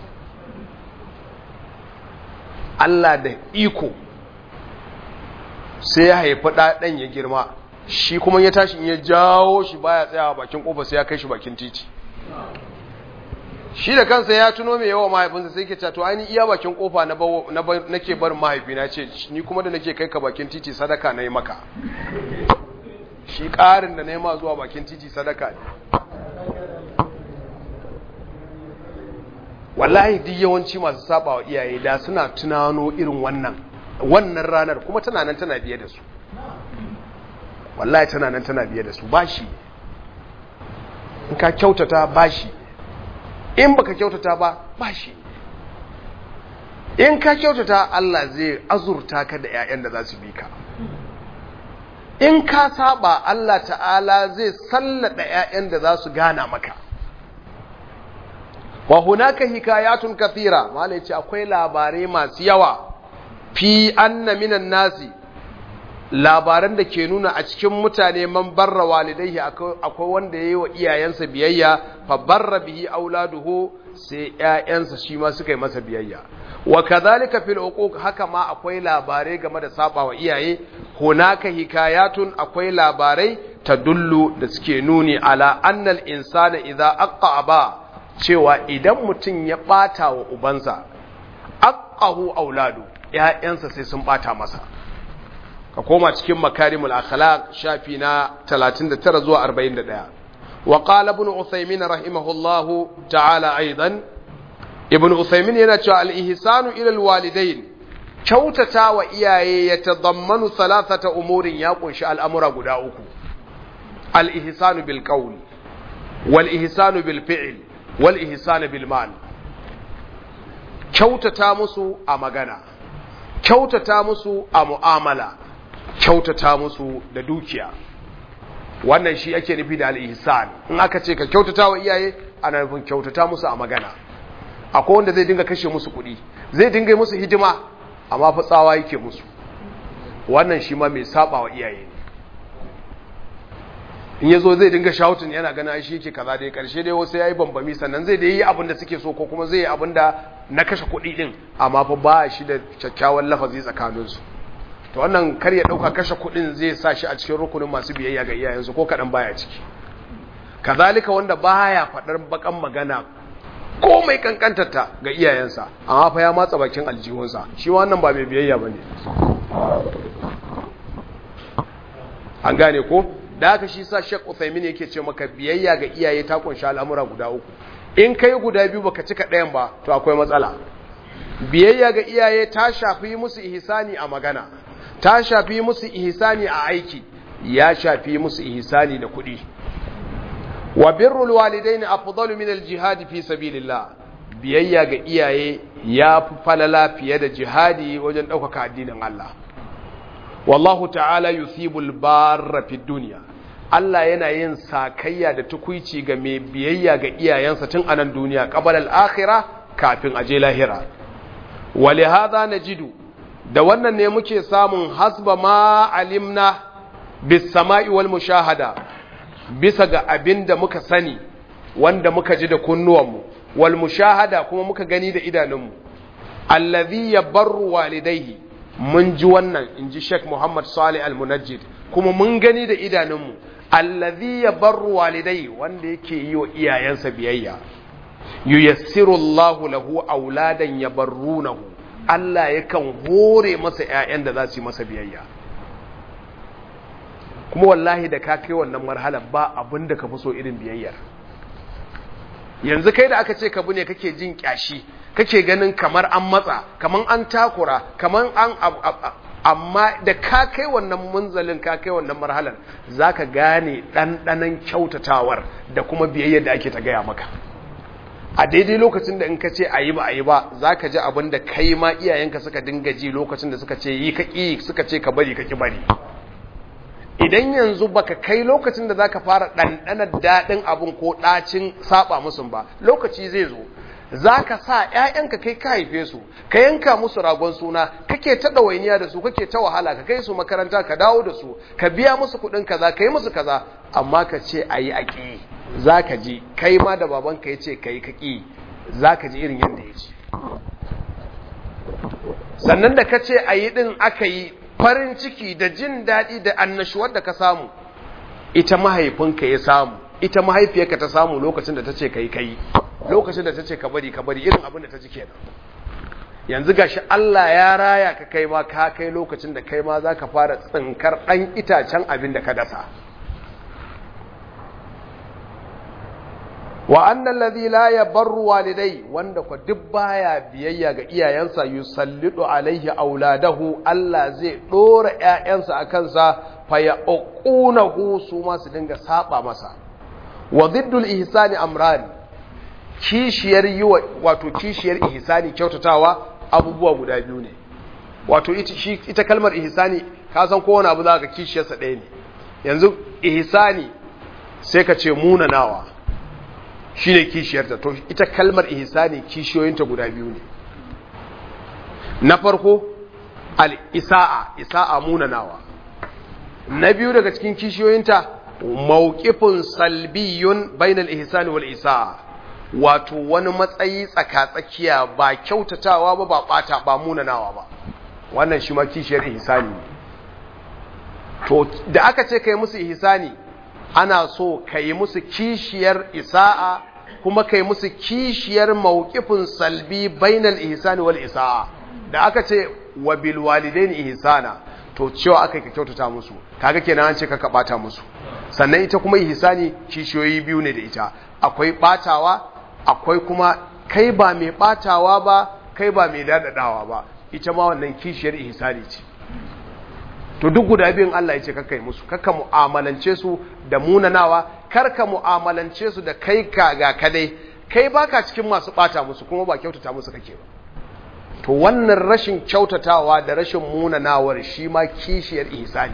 Allah da iko sai ya haifi ɗaɗan ya girma shi kuma ya tashi in ya jawo shi baya tsayawa bakin kofa sai ya kai shi bakin titi shi da kansa ya tuno mai yawa mahaifinsa sai ke ce to ainihin iya bakin kofa na nake barin mahaifina ce ni kuma da nake kai ka bakin titi sadaka na yi maka shi ƙarin da na yi ma zuwa bakin titi sadaka ne wallahi duk yawanci masu saba wa iyaye da suna tunano irin wannan wannan ranar kuma tana nan tana biye da su wallahi tana nan tana biye da su bashi in ka kyautata bashi in baka kyautata ba bashi in ka kyautata Allah zai azurta ka da 'ya'yan da za su bi ka in ka saba Allah ta'ala zai sallada 'ya'yan da za su gana maka wa hunaka hikayatun kathira mala yace akwai labarai masu yawa fi anna minan nasi labaran da ke nuna a cikin mutane man barra walidaihi akwai wanda yayi wa iyayensa biyayya fa barra bihi auladuhu sai ƴaƴansa shi ma suka yi masa biyayya wa kadhalika fil uquq haka ma akwai labarai game da saba wa iyaye hunaka hikayatun akwai labarai tadullu da suke nuni ala annal insana idza aqaba cewa idan mutum ya bata wa ubansa aqahu auladu ƴaƴansa sai sun bata masa ka koma cikin makarimul akhlaq shafi na 39 zuwa 41 wa qala ibn usaymin rahimahullahu ta'ala aidan ibn usaymin yana cewa al-ihsanu ila al-walidain kyautata wa iyaye ya tadammanu thalathata umurin ya kunshi al'amura guda uku al-ihsanu bil qawl wal ihsanu bil fi'l wal ihsanu bil mal kyautata musu a magana kyautata musu a mu'amala kyautata musu da dukiya wannan shi ake nufi da al-ihsan in aka ce ka kyautata wa iyaye ana nufin kyautata musu a magana akwai wanda zai dinga kashe musu kuɗi zai dinga musu hidima amma fa tsawa yake musu wannan shi ma mai saba wa iyaye ne in yazo zai dinga shouting yana gana shi yake kaza dai karshe dai wasu yayi bambami sannan zai dai yi abin da suke so ko kuma zai yi abin da na kashe kuɗi din amma fa ba shi da kyakkyawan lafazi tsakaninsu to wannan kar ya dauka kashe kudin zai sa shi a cikin rukunin masu biyayya ga iyayensu ko kadan baya ciki kazalika wanda baya fadar bakan magana komai kankantarta ga iyayensa amma fa ya matsa bakin aljihunsa shi wannan ba mai biyayya bane an gane ko da haka shi sa Sheikh Uthaymeen yake ce maka biyayya ga iyaye ta kunshi al'amura guda uku in kai guda biyu baka cika ɗayan ba to akwai matsala biyayya ga iyaye ta shafi musu ihsani a magana ta shafi musu ihsani a aiki ya shafi musu ihsani da kuɗi wa birrul walidaini afdalu min al-jihad fi sabilillah biyayya ga iyaye ya fi falala fiye da jihadi wajen ɗaukaka addinin Allah wallahu ta'ala yusibul barra fi dunya Allah yana yin sakayya da tukuici ga mai biyayya ga iyayensa tun anan duniya qabala al-akhirah kafin aje lahira wa li hadha najidu da wannan ne muke samun hasba ma alimna bis sama'i wal mushahada bisa ga abin da muka sani wanda muka ji da kunnuwanmu wal mushahada kuma muka gani da idanunmu allazi yabarru walidayhi mun ji wannan inji Sheikh Muhammad Salih Al-Munajjid kuma mun gani da idanunmu allazi yabarru walidayhi wanda yake yi wa iyayensa biyayya yuyassiru Allahu lahu auladan yabarrunahu Allah yakan hore masa ƴaƴan da za su yi masa biyayya kuma wallahi da ka kai wannan marhalar ba abin da ka fi so irin biyayyar yanzu kai da aka ce ka ne kake jin kyashi kake ganin kamar an matsa kamar an takura kamar an amma da ka kai wannan munzalin ka kai wannan marhalar zaka gane ɗanɗanon kyautatawar da kuma biyayyar da ake ta gaya maka a daidai lokacin da in ka ce a yi ba a yi ba za ka ji abin da kai ma iyayenka suka dinga ji lokacin da suka ce yi ka ƙi suka ce ka bari ka ki bari idan yanzu baka kai lokacin da zaka fara ɗanɗanar daɗin abin ko ɗacin saba musu ba lokaci zai zo zaka sa ƴaƴanka kai ka haife su ka yanka musu ragon suna kake ta ɗawainiya da su kake ta wahala ka kai su makaranta ka dawo da su ka biya musu kuɗin kaza ka yi musu kaza amma ka ce a yi a ƙi za ka ji kai ma da babanka ya ce ka yi ka ƙi za ka ji irin yadda ya ce sannan da ka ce a yi ɗin aka yi farin ciki da jin daɗi da annashuwar da ka samu ita mahaifinka ya samu ita mahaifiyarka ta samu lokacin da ta ce ka yi ka yi lokacin da ta ce ka bari ka bari irin abin da ta ji kenan yanzu gashi Allah ya raya ka kai ma ka kai lokacin da kai ma za ka fara tsinkar ɗan itacen abin da ka dasa wa annal ladhi la yabarru walidai wanda ko duk baya biyayya ga iyayensa yusallidu alaihi auladahu Allah zai dora ƴaƴansa akan sa fa yaqunahu su ma su dinga saba masa wa diddul ihsani amran kishiyar yi wato kishiyar ihsani kyautatawa abubuwa guda biyu ne wato ita, shi, ita kalmar ihsani ka san kowane abu za ka kishiyarsa ɗaya ne yanzu ihsani sai ka ce munanawa shi ne kishiyarta to ita kalmar ihsani kishiyoyinta guda biyu ne na farko al-isa'a isa'a munanawa na biyu daga cikin kishiyoyinta mawqifun salbiyun bainal ihsani wal isaa wato wani matsayi tsaka-tsakiya ba kyautatawa ba ba bata ba munanawa ba wannan shi ma kishiyar ihsani to da aka ce kai musu ihsani ana so kai musu kishiyar isa'a kuma kai musu kishiyar mawqifin salbi bainal ihsani wal isa'a da aka ce wa bil walidaini ihsana to cewa aka ka kyautata musu kaga kenan an ce ka bata musu sannan ita kuma ihsani kishiyoyi biyu ne da ita akwai batawa akwai kuma kai ba mai batawa ba kai ba mai dadadawa ba ita ma wannan kishiyar ihsani ce to duk guda biyun Allah ya ce kakka yi musu kakka mu'amalance su da munanawa karka mu'amalance su da kai ka ga kadai kai baka cikin masu bata musu kuma ba kyautata musu kake ba to wannan rashin kyautatawa da rashin munanawar shi ma kishiyar ihsani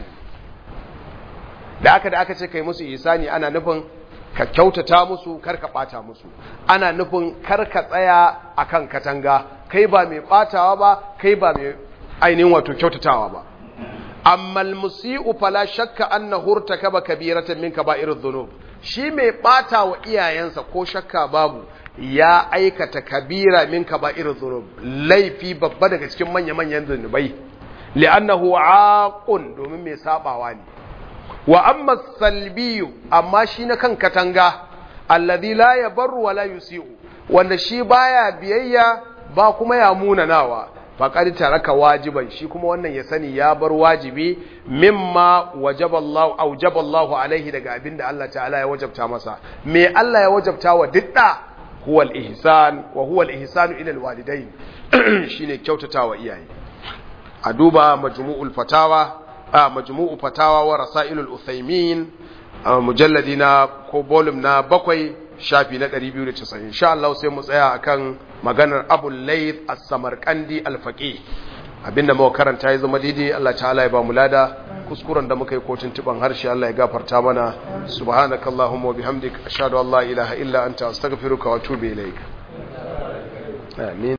da aka da aka ce kai musu ihsani ana nufin ka kyautata musu karka bata musu ana nufin karka tsaya akan katanga kai ba mai batawa ba kai ba mai ainihin wato kyautatawa ba amma almusi'u fala shakka annahu irtakaba kabiratan min kaba'irudh dhunub shi mai bata wa iyayensa ko shakka babu ya aikata kabira min kaba'irudh dhunub laifi babba daga cikin manya-manyan zunubai li'annahu aqun domin mai sabawa ne wa amma salbiyu amma shi na kan katanga alladhi la yabarru wa la yusi'u wanda shi baya biyayya ba kuma ya munanawa faƙar taraka wajiban shi kuma wannan ya sani ya bar wajibi mimma wajaballahu aujaballahu alaihi daga abinda Allah ta'ala ya wajabta masa me Allah ya wajabta wa didda huwa al-ihsan wa huwa al-ihsanu ila al-walidain shine kyautatawa iyaye a duba majmu'ul fatawa a majmu'u fatawa wa rasailul uthaymin mujalladi na ko volume na bakwai shafi na 290 insha Allah sai mu tsaya akan maganar Abu Layth As-Samarqandi Al-Faqih abinda muka karanta ya zama daidai Allah ta'ala ya ba mu lada kuskuren da muka yi kotun tuban harshe Allah ya gafarta mana subhanakallahumma wa bihamdik ashhadu an la ilaha illa anta astaghfiruka wa atubu ilaik amin